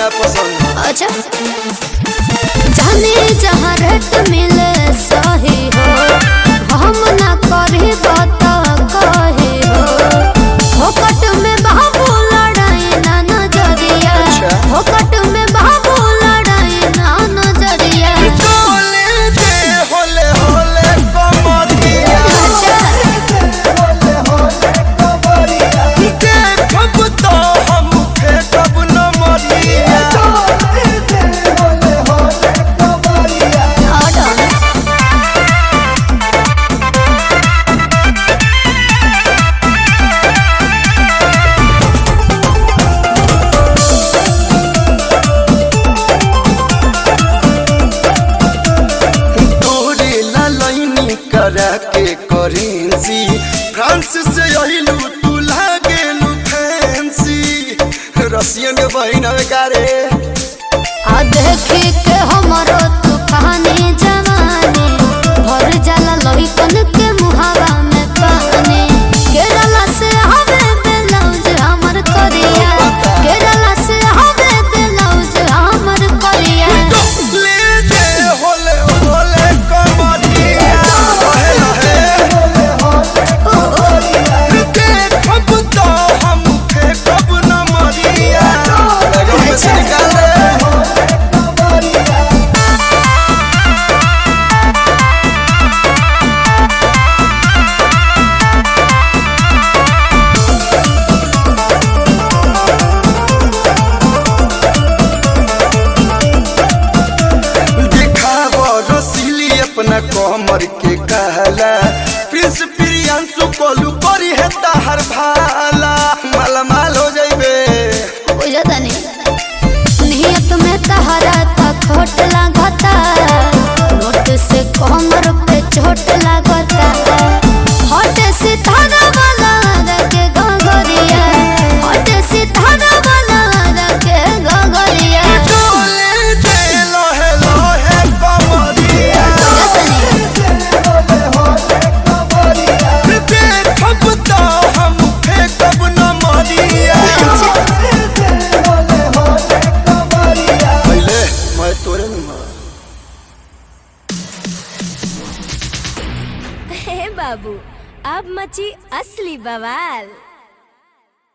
ना पसंद अच्छा जाने जहाँ रेट मिले सही हो हम ना करी बात कहे हो फोकट में बाबू लड़ाई ना नजरिया अच्छा। फोकट में बाबू लड़ाई ना नजरिया डोले दे होले होले कमरिया अच्छा देखब तो हम फेंकब न मरिया ऑर्डर तोरे ला लाइनी करा के करेंसी फ्रांस से अहिलू तू लागेलू फैंसी रसियन के बहिन हवे कारे आ देखी के हमरो तू कहानी जवानी भर जाला लहिकन के मुहावा में पानी केरला से हवे ब्लाउज हमर करिया केरला से हवे ब्लाउज हमर करिया ले दे होले होले कमरिया लहे लहे देखब तो हम फेंकब न मरिया लगन में से निकाल रे दिखाव रसीली अपना कमर के कहला प्रिंस प्रियांशु कोलू करी है ताहर भाला माला माल हो जाइबे बुझता नहीं नियत में तहरा था खोट लागता नोट से कमर पे चोट लागता हट सितारा वाला रखे गगरिया हट सितारा वाला रखे गगरिया डोले दे लोहे लोहे कमरिया देखब तो हम फेंकब न मरिया पहले मैं तोरे में मार हे बाबू अब मची असली बवाल